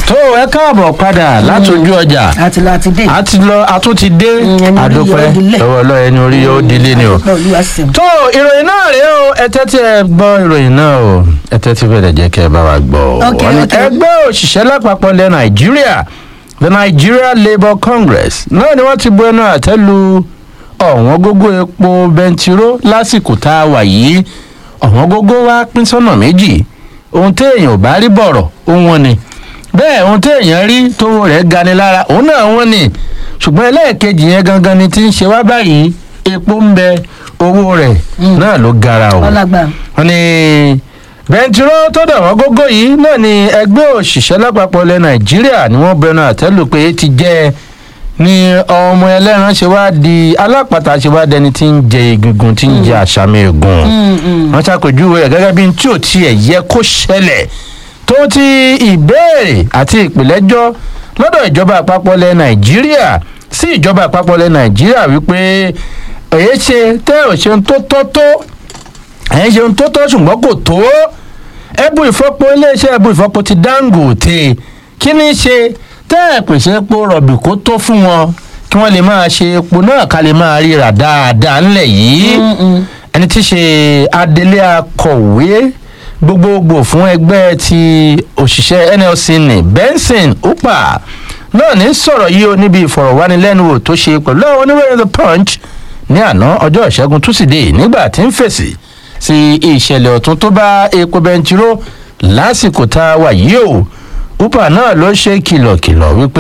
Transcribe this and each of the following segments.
tó ẹ káàbọ̀ padà látòjú ọjà àti láti dé. a ti lọ a tún ti dé ẹni orí àdópẹ́ yóò dilẹ̀. lọ́wọ́ lọ́wọ́ ẹni orí yóò dilé ni o. Àdúpẹ́ Olúwa ṣeun. tó ìròyìn náà rèé o ẹ tẹ́tí ẹ gbọ́ ìròyìn náà o ẹ tẹ́tí bẹ̀rẹ̀ jẹ́ kẹ́ ẹ bá wa gbọ́ o. Ok, Wọ́n ní ok. ẹgbẹ́ òṣìṣẹ́ lápapọ̀ ilẹ̀ nàìjíríà the nigeria labour congress náà ni wọ́n ti bu ẹnu àtẹ́ lu ọ̀wọ́n gógó epo bẹntiró lásìkò tá a wà yìí ọ̀wọ́n gógó wa pín sọ́nà méjì ohun téèyàn ò bá rí bọ̀rọ̀ òun wọn ni bẹ́ẹ̀ ohun téèyàn rí tówó rẹ̀ gani lára òun náà wọ́n ni ṣùgbọ́n ẹlẹ́ẹ̀kejì yẹn gangan ni ti ń ṣe wá báyìí epo ń bẹ owó rẹ̀ náà ló gara o ọlágbà wọ́n ní bẹntiró tó dà wọ́n gógó yìí náà ni ẹgbẹ́ òṣìṣẹ́ lápapọ̀ ilẹ̀ nàìjíríà ni wọ́n bẹnu àtẹ́lù pé ti jẹ́ ni ọmọ ẹlẹ́ran ṣe wá di alápàtà ṣe wá dẹni tí ń jẹ egungun tí ń jẹ àṣàmì egun wọ́n ṣàpèjúwe rẹ̀ gẹ́gẹ́ bí n tí ò tiẹ̀ yẹ kó ṣẹlẹ̀ tó ti ìbéèrè àti ìpìlẹ́jọ́ lọ́dọ̀ ìjọba àpapọ̀ ilẹ̀ nàìjíríà sí ìjọba àpapọ̀ ilẹ̀ nàìjíríà wípé èyí ṣe tẹ́ ò ṣeun tó tọ́ tó ẹ̀yin ṣeun tó tọ́ ṣùgbọ́n kò tó ẹ̀bù ìfọ́po iléeṣẹ́ ẹ̀bù ìfọ́po ti dangote kí ni ṣe tẹ́ ẹ̀ pèsè epo rọ̀bì kó tó fún wọn kí wọ́n lè máa ṣe epo náà ká lè máa ríra dáadáa ńlẹ̀ yìí ẹni tí í ṣe adelé akọ̀wé gbogbogbò fún ẹgbẹ́ ti òṣìṣẹ́ nlc ní benson upa náà ní sọ̀rọ̀ yìí ó níbi ìfọ̀rọ̀wánilẹ́nuwò tó ṣe pẹ̀lú àwọn oníròyìn the punch ní àná ọjọ́ ìṣẹ́gun túsídẹ̀ẹ́ nígbà tí ń fèsì sí ìṣẹ̀lẹ̀ ọ̀tún tó bá epo bẹntiró lásìkò tá a wà yìí o upa náà ló ṣe kìlọ̀kìlọ̀ wípé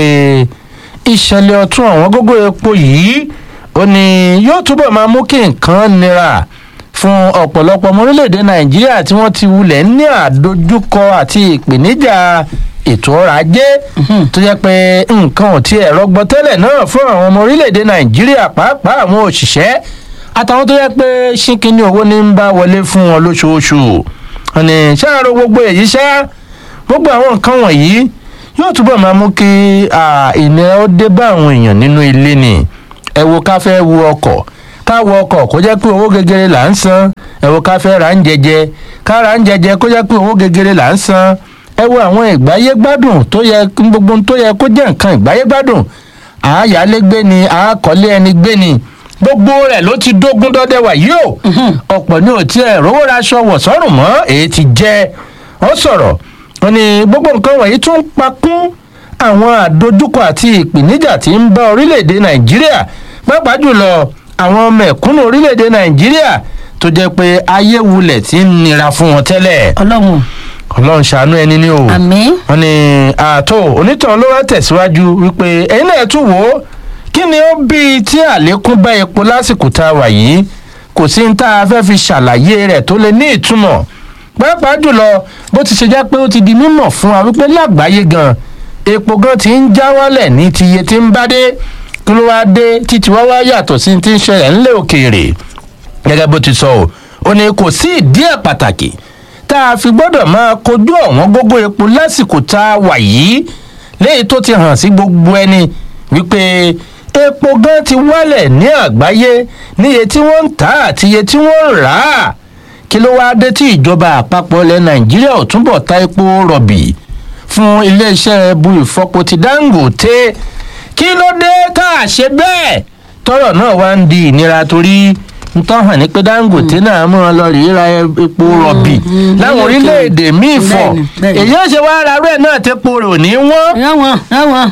ìṣẹ̀lẹ̀ ọ̀tún àwọn gógó epo yìí ó ní yóò túbọ̀ máa mú kí nǹkan nira fún ọ̀pọ̀lọpọ̀ ọmọ orílẹ̀-èdè nàìjíríà tí wọ́n ti wulẹ̀ ní àdójúkọ àti ìpèníjà ètò ọrọ̀ ajé tó jẹ́ pé nǹkan ò tiẹ̀ rọgbọ tẹ́lẹ̀ náà fún àwọn ọmọ orílẹ̀-èdè nàìjíríà pàápàá àwọn òṣìṣẹ́ àtàwọn tó jẹ́ pé ṣínkínní owó ní ń bá wọlé fún wọn lóṣooṣù ọ̀nì ṣáàrò gbogbo èyí ṣá gbogbo àwọn nǹkan wọ̀nyí yóò túbọ̀ máa mú kí à, ìnira ó dé bá àwọn èèyàn nínú ilé ni ẹ wo ká fẹ́ wo ọkọ̀ ká wo ọkọ̀ kó jẹ́ pé owó gegere là ń san ẹ wo ká fẹ́ ra ń jẹjẹ ká ra ń jẹjẹ kó jẹ́ pé owó gegere là ń san ẹ wo àwọn ìgbáyé gbádùn tó yẹ gbogbo ohun tó yẹ kó jẹ́ nǹkan ìgbáyé gbádùn àáyálégbé ni àákọ́lé ẹni gbé ni gbogbo rẹ̀ ló ti dógún dọ́dẹ wà yìí o ọ̀pọ̀ ní òtí ẹ̀ rówó raṣọ wọ̀ sọ́rùn mọ́ èyí ti jẹ́ ọ sọ̀rọ̀ wọn ni gbogbo nǹkan wọ̀nyí tún pa kún àwọn àdojúkọ àti ìpèníjà tí ń bá orílẹ̀-èdè nàìjíríà pàápàá jùlọ àwọn mẹ̀kúnnù orílẹ̀-èdè nàìjíríà tó jẹ́ pé ayé wulẹ̀ ti ń nira fún wọn tẹ́lẹ̀ ọlọ́run ọlọ́run ṣàánú ẹni ní o àmì wọn ni ààtò onítàn ló wá tẹ̀síwájú wípé ẹ̀yin náà tún wò ó kí ni ó bí tí àlékún bá epo lásìkò tá a wà yìí kò sí ní tá a fẹ́ fi ṣàlàyé rẹ̀ tó lè ní ìtumọ̀ pàápàá jùlọ bó ti ṣe jẹ́ pé ó ti di mímọ̀ fún wa wípé lágbàáyé gan epo gan ti ń já wálẹ̀ ní ti iye tí ń bá dé kí ló wá dé títí wá wá yàtọ̀ sí ti ń ṣẹlẹ̀ ńlẹ̀ òkèèrè gẹ́gẹ́ bó ti sọ ọ́ ó ní kò sí ìdí ẹ̀ pàtàkì tá a fi gbọ́dọ̀ máa kojú ọ̀wọ́n gógó epo lásìkò tá a wà yìí léyìí tó ti hàn sí gbogbo ẹni wípé epo gan ti wálẹ̀ ní àgbáyé níye tí wọ́n ń tà àti iye tí wọ́n ń rà á kí ló wáá dé tí ìjọba àpapọ̀ ilẹ̀ nàìjíríà ò túbọ̀ ta epo rọ̀bì fún iléeṣẹ́ bu ìfọpo ti dangote kí ló dé tá a ṣe bẹ́ẹ̀ tọrọ náà wá ń di ìnira torí ń tọ́ hàn ní pé dangote náà mú wọn lọ rí ra epo rọ̀bì láwọn orílẹ̀-èdè míì fọ̀ Bẹ́ẹ̀ni, bẹ́ẹ̀ni. èyí ó ṣe wá ara rẹ̀ náà tepo rò ní wọ́n yáwọn yáwọn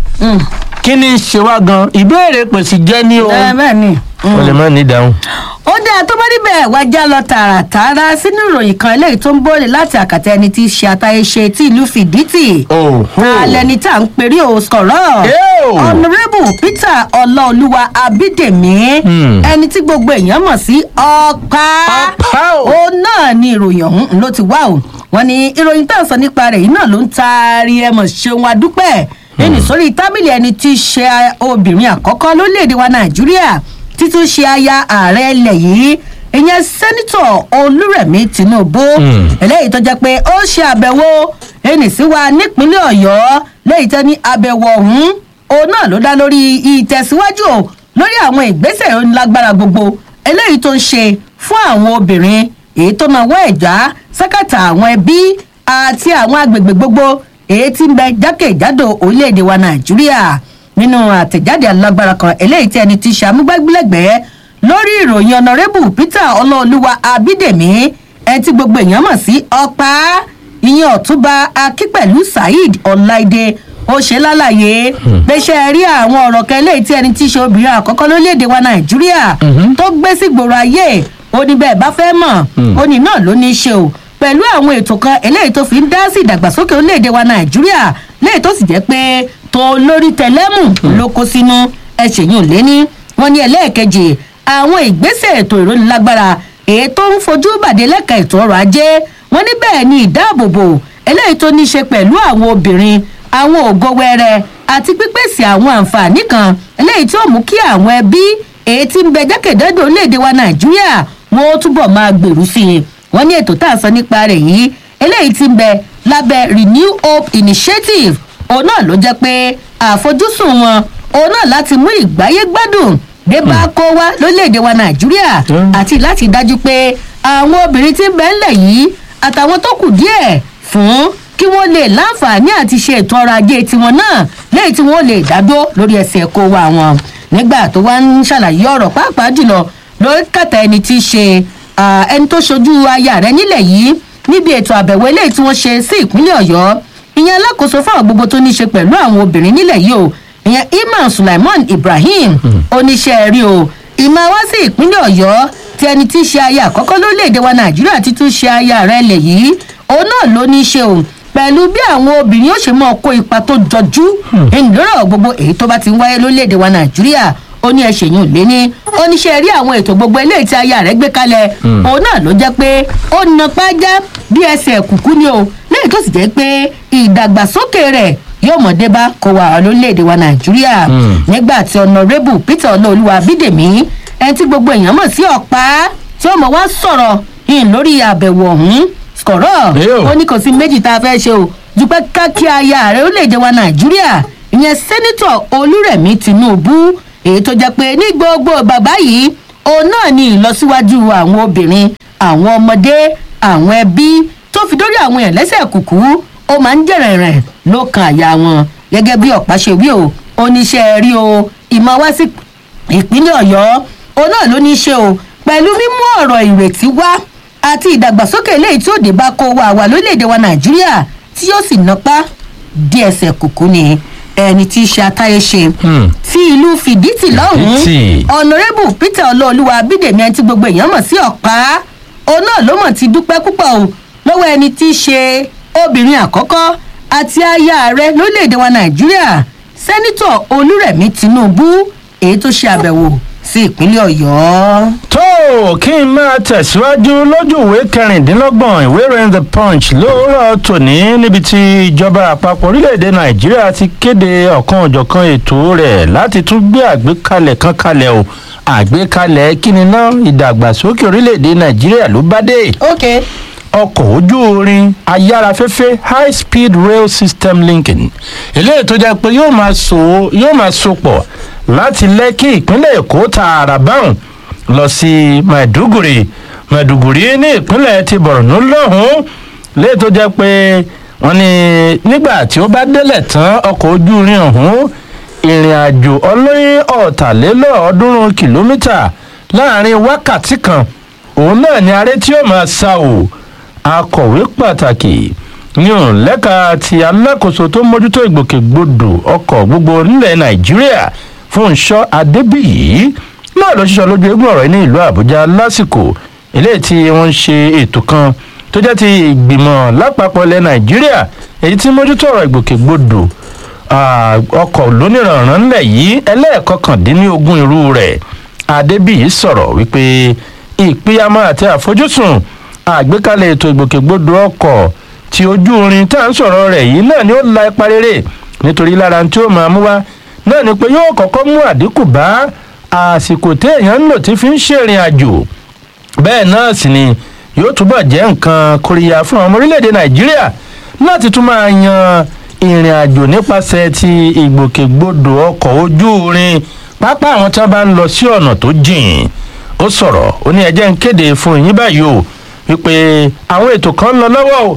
kí ni í ṣe wá gan ìbéèrè pèsè jẹ́ ní o bẹ́ẹ̀ ni. o lè má ní ìdáhùn. ó dáa tó bá níbẹ̀ wá já lọ tààràtààrà sínú ìròyìn kan eléyìí tó ń bọ́ọ̀lì láti àkàtà ẹni tí í ṣe àtàyèṣe tí ìlú fìdítì Oh, oh. alẹ́ni tá à ń perí o sọ̀rọ̀ Ew. honourable peter ọláolúwa abídèmí Hmm. ẹni tí gbogbo èèyàn mọ̀ sí ọ̀pá Ọ̀pá o. òun náà ni ìròyìn ọ̀hún ló ti wá o wọn ni ìròyìn tá à ń sọ nípa rẹ̀ yìí náà ló ń taari ẹ mọ̀ ṣeun adúpẹ́ ẹni sórí tábìlì ẹni tí í ṣe obìnrin àkọ́kọ́ lórílẹ̀‐èdè wa nàìjíríà títún ṣe aya ààrẹ ilẹ̀ yìí ìyẹn sẹ́nitọ̀ olúrẹ̀mí tinubu Hmm. eléyìí tó jẹ́ pé ó ṣe àbẹ̀wò ẹni sí wa nípínlẹ̀ ọ̀yọ́ lẹ́yìn tẹ́ ní àbẹ̀wò ọ̀hún òun náà ló dá lórí ìtẹ̀síwájú o lórí àwọn ìgbésẹ̀ onílágbára gbogbo eléyìí tó ń ṣe fún àwọn obìnrin èyí tó náà wọ ẹ̀já sákàtà àwọn ẹbí àti àwọn agbègbè gbogbo èyí tí ń bẹ jákèjádò orílẹ̀-èdè wa nàìjíríà nínú àtẹ̀jáde alágbára kan eléyìí tí ẹni tí ṣe amúgbágbélẹ́gbẹ̀ẹ́ lórí ìròyìn ọ̀nàrẹ́bù peter ọlọ́ọ̀lùwà abídèmí ẹni tí gbogbo èèyàn mọ̀ sí ọ̀pá ìyẹn ọ̀túnba akípẹ̀lú saheed ọ̀láìdé ó ṣe lálàyé pé ṣe é rí àwọn ọ̀rọ̀ kan eléyìí tí ẹni tí í ṣe obìnrin àkọ́kọ́ lórílẹ̀‐èdè wa nàìjíríà tó gbé sí gbòòrò ayé ó ní bẹ́ẹ̀ bá fẹ́ mọ̀ ó ní náà ló ní í ṣe o pẹ̀lú àwọn ètò kan eléyìí tó fi ń dá sí ìdàgbàsókè orílẹ̀‐èdè wa nàìjíríà léyìí tó sì jẹ́ pé tó lórí tẹlẹ́mù ló kó sínú ẹ̀ṣẹ̀yìn lẹ́ni wọ́n ní ẹlẹ́ẹ̀kejì àwọn ìgbésẹ̀ ètò ìrónilágbára èyí tó ń fojú bàdé lẹ́ka ètò ọrọ̀ ajé wọ́n ní bẹ́ẹ̀ ni ìdáàbòbò eléyìí tó ní í ṣe pẹ̀lú àwọn obìnrin àwọn ògo wẹrẹ àti pípèsè àwọn àǹfààní kan eléyìí tí ó mú kí àwọn ẹbí èyí tí ń bẹ jákèjádò orílẹ̀-èdè wa nàìjíríà wọn ó túbọ̀ máa gbèrú sí i wọ́n ní ètò tá à ń sọ nípa rẹ̀ yìí eléyìí tí ń bẹ lábẹ́ renew hope initiative òun náà ló jẹ́ pé àfojúsùn wọn òun náà láti mú ìgbáyé gbádùn dé bá kó wá lórílẹ̀‐èdè wa nàìjíríà àti láti dájú pé àwọn obìnrin tí ń bẹ ńlẹ̀ yìí àtàwọn tó kù díẹ̀ fún kí wọ́n lè láǹfààní àti ṣe ètò ọrọ̀ ajé tiwọn náà lẹ́yìn tí wọ́n lè dádó lórí ẹsẹ̀ kó wa wọn nígbà tó wá ń ṣàlàyé ọ̀rọ̀ pàápàá jùlọ lórí kàtà ẹni tí í ṣe ẹni tó ṣojú aya rẹ nílẹ̀ yìí níbi ètò àbẹ̀wò eléyìí tí wọ́n ṣe sí ìpínlẹ̀ ọ̀yọ́ ìyẹn alákòóso fáwọn gbogbo tó ní í ṣe pẹ̀lú àwọn obìnrin nílẹ̀ yìí o ìyẹn iman sulaiman ibrahim oníṣẹ́ rí o ìmọ̀ wá sí ìpínlẹ̀ ọ̀yọ́ tí ẹni tí í ṣe aya àkọ́kọ́ lórílẹ̀‐èdè wa nàìjíríà ti tún ṣe aya rẹ̀ lẹ̀ yìí òun náà ló ní í ṣe o pẹ̀lú bí àwọn obìnrin yóò ṣe máa kó ipa tó jọjú ìlérò gbogbo èyí tó bá ti ń wáyé lórílẹ̀‐èdè wa nàìjíríà ó ní ẹsẹ̀ yìí ò lé ní oníṣẹ́ rí àwọn ètò gbogbo eléyìí tí aya rẹ̀ gbé kalẹ̀ òun náà ló jẹ́ pé ó na pájá bí ẹsẹ̀ kùkú ni o lẹ́yìn tó sì jẹ́ pé ìdàgbàsókè rẹ̀ yóò mọ̀ dé bá kó wa lórílẹ̀‐èdè wa nàìjíríà nígbà tí ọ̀nàrẹ́bù peter ọlọ́ọ̀lùwà bídèmí ẹni tí gbogbo èèyàn mọ̀ sí ọ̀pá tí ó mọ̀ wá sọ̀rọ̀ yìí lórí àbẹ̀wò ọ̀hún kọ̀rọ̀ ó ní kò sí méjì tá a fẹ́ ṣe o ju pé kákí aya rẹ̀ orílẹ̀‐èdè wa nàìjíríà ìyẹn sẹ́nitọ̀ olúrẹ̀mí tinubu èyí tó jẹ́ pé ní gbogbo bàbá yìí òun náà ní ìlọsíwájú àwọn obìnrin àwọn ọmọdé àwọn ẹbí tó fi dórí àwọn èèyàn lẹ́sẹ̀ kùkú ó máa ń jẹ̀rẹ̀ rẹ̀ ló kan àyà wọn gẹ́gẹ́ bí ọ̀pá ṣe wí o oníṣẹ́ rí o ìmọ̀ wá sí ìpínlẹ̀ ọ̀yọ́ òun náà ló ní í ṣe o pẹ̀lú mímú ọ̀rọ̀ ìrètí wá àti ìdàgbàsókè eléyìí tí ó dé bá kó wa wà lórílẹ̀‐èdè wa nàìjíríà tí yóò sì napá dí ẹsẹ̀ kùkú ni ẹni tí í ṣe atáyé ṣe tí ìlú fìdítì lọ́hùn-ún ọ̀nàrẹ́bù peter ọlọ́ọ̀lùwà bídèmí ẹni tí gbogbo èèyàn mọ̀ sí ọ̀pá òun náà ló mọ̀ ti dúpẹ́ púpọ̀ o lọ́wọ́ ẹni tí í ṣe obìnrin àkọ́kọ́ àti aya rẹ lórílẹ̀‐èdè wa nàìjíríà sẹ́nitọ̀ olúrẹ̀mí tinubu èyí tó ṣe àbẹ̀wò sí ìpínlẹ̀ ọ̀yọ́. tó kí n máa tẹ̀síwájú lójú ìwé kẹrìndínlọ́gbọ̀n ìwé ìròyìn the punch lóòrọ̀ tòní níbi tí ìjọba àpapọ̀ orílẹ̀-èdè nàìjíríà ti kéde ọ̀kan òjọ̀kan ètò rẹ̀ láti tún gbé àgbékalẹ̀ kan kalẹ̀ o àgbékalẹ̀ kíni náà ìdàgbàsókè orílẹ̀-èdè nàìjíríà ló bá dé. ok ọkọ̀ ojú orin ayárafẹ́fẹ́ high speed rail system linking eléyìí tó jẹ́ pé yóò máa so yóò máa so pọ̀ láti lẹ́kì ìpínlẹ̀ èkó tààrà báwọn lọ sí maiduguri maiduguri ní ìpínlẹ̀ ti borno lọ́hùn-ún léyìí tó jẹ́ pé wọ́n ní nígbà tí ó bá délẹ̀ tán ọkọ̀ ojú irin ọ̀hún ìrìn àjò ọlọ́yin ọ̀tàlélọ́ọ̀ọ́dúnrún kìlómítà láàrin wákàtí kan òun náà ni aré tí ó máa sá o akọ̀wé pàtàkì ní òun lẹ́ka ti alákòóso tó mójútó ìgbòkègbodò ọkọ̀ gbogbo nílẹ̀ nàìjíríà fúnṣọ́ adébíyì náà ló ṣiṣọ́ lójú eégún ọ̀rọ̀ ní ìlú àbújá lásìkò eléyìí tí wọ́n ń ṣe ètò kan tó jẹ́ ti ìgbìmọ̀ lápapọ̀ ilẹ̀ nàìjíríà èyí tí mójútó ọ̀rọ̀ ìgbòkègbodò ọkọ̀ lónìrànràn ńlẹ̀ yìí ẹlẹ́ẹ̀kọkàndínlógún irú rẹ̀ adébíyì sọ̀rọ̀ wípé ìpínyàmọ́ àti àfojúsùn àgbékalẹ̀ ètò ìgbòkègbodò ọkọ̀ tí ojú orin tá à ń sọ̀rọ̀ rẹ̀ yìí náà ni ó la ipa rere nítorí lára tí ó máa mú wá náà ni pé yóò kọ́kọ́ mú àdínkù bá àsìkò téèyàn ń lò tí fi ń ṣèrìn àjò bẹ́ẹ̀ náà sì ni yóò túbọ̀ jẹ́ nǹkan kóríyá fún ọmọ orílẹ̀-èdè nàìjíríà láti tún máa yan ìrìn àjò nípasẹ̀ ti ìgbòkègbodò ọkọ̀ ojú orin pápá àwọn tí wọ́n bá ń lọ sí ọ̀nà tó jìn ó sọ̀rọ̀ ó ní ẹjẹ́ ń kéde fún yín báyìí o wípé àwọn ètò kan ń lọ lọ́wọ́ o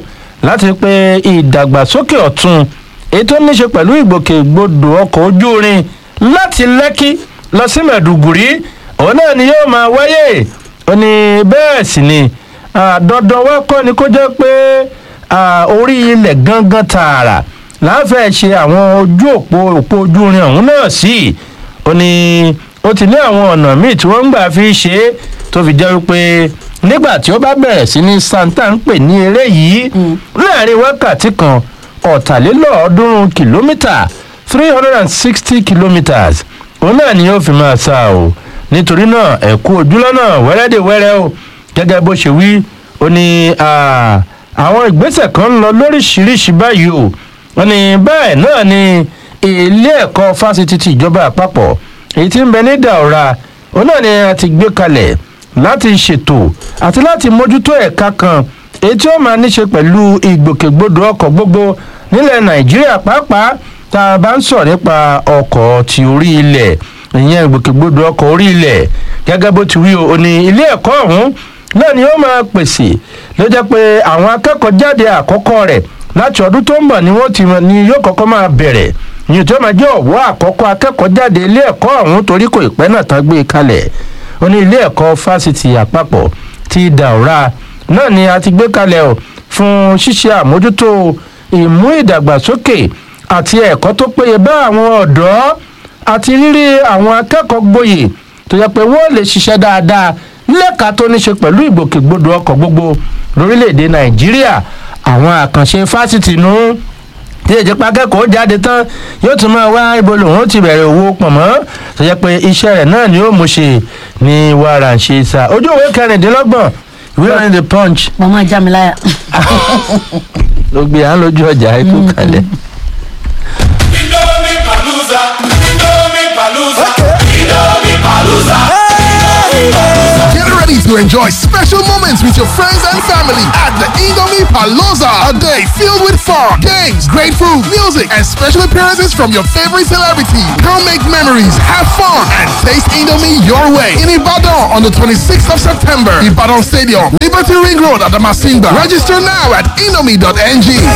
láti pé ìdàgbàsókè ọ̀tun èyí tó ní ṣe pẹ̀lú ìgbòkègbodò ọkọ̀ ojú irin láti lẹ́kí lọ sí mẹ̀dùgùrí òun náà ni yóò máa wáyé ó ní bẹ́ẹ̀ sì ni dandan wá kọ́ ni kó jẹ́ pé orí ilẹ̀ gangan tààrà láàfẹ́ ṣe àwọn ojú òpó òpó ojú irin ọ̀hún náà sí ó ní ó ti ní àwọn ọ̀nà míì tí wọ́n ń gbà fi ṣe é tó fi jẹ́ wípé nígbà tí ó bá bẹ̀rẹ̀ sí ní santa ń pè ní eré yìí láàrin wákàtí kan ọ̀tàlélọ́ọ̀ọ́dúnrún kìlómítà three hundred and sixty kilometres òun náà ni yóò fi máa sá o nítorí náà ẹ̀kú ojúlọ́nà wẹ́rẹ́dẹ̀wẹ́rẹ́ o gẹ́gẹ́ bó ṣe wí ó ní àwọn ìgbésẹ̀ kan ń lọ lóríṣiríṣi báyìí o wọ́n ní bẹ́ẹ̀ náà ni ilé ẹ̀kọ́ fásitì ti ìjọba àpapọ̀ èyí tí ń bẹ ní daura òun náà ni a ti gbé kalẹ̀ láti ṣètò àti láti mójútó ẹ̀ka kan èyí tí ó máa níṣe pẹ̀lú ìgbòkègbodò ọkọ̀ gbogbo nílẹ̀ nàìjíríà pàápàá tá a bá ń sọ̀rọ̀ nípa ọkọ̀ ti orí ilẹ̀ ìyẹn ìgbòkègbodò ọkọ̀ orí ilẹ̀ gẹ́gẹ́ bó ti wí o ní ilé ẹ̀kọ́ ọ̀hún náà ni ó máa pèsè ló jẹ́ pé àwọn akẹ́kọ̀ọ́ jáde àkọ́kọ́ rẹ̀ láti ọdún tó ń bọ̀ ni wọ́n ti ni yóò kọ́kọ́ máa bẹ̀rẹ̀ ìyẹn tí ó máa jẹ́ ọ̀wọ́ àkọ́kọ́ akẹ́kọ̀ọ́ jáde ilé ẹ̀kọ́ ọ̀hún torí kò ìpẹ́ náà tán gbé e kalẹ̀ ó ní ilé ẹ̀kọ́ fásitì àpapọ̀ ti dàúrà náà ni a ti gbé kalẹ̀ o fún ṣíṣe àmójútó ìmú ìdàgbàsókè àti ẹ̀kọ́ tó péye bá àwọn ọ̀dọ́ àti rírí àwọn akẹ́kọ̀ọ́ gboyè tó yẹ pé wọ́n lè ṣiṣẹ́ dáadáa lẹ́ka tó ní ṣe pẹ̀lú ìgbòkègbodò ọkọ̀ gbogbo lórílẹ̀‐èdè nàìjíríà àwọn àkànṣe fásitì nù tí èjì pakẹ́kọ̀ọ́ jáde tán yóò tún máa wá ibo lòun ti bẹ̀rẹ̀ owó pọ̀nmọ́ tó yẹ pé iṣẹ́ rẹ̀ náà ni ó mú ṣe ní wàrà ṣe sá ojú òwe kẹrìndínlọ́gbọ̀n ìwé ìròyìn the punch. mo máa já mi láyà. ló gbé à ń lójú ọjà ikú kalẹ̀. Indomie Palooza, Indomie Palooza, Indomie Palooza. Get ready to enjoy special moments with your friends and family at the Indomie Palooza. A day filled with fun, games, great food, music, and special appearances from your favorite celebrity. Come make memories, have fun, and taste Indomie your way. In Ibadan on the 26th of September, Ibadan Stadium, Liberty Ring Road at the Masimba. Register now at indomie.ng.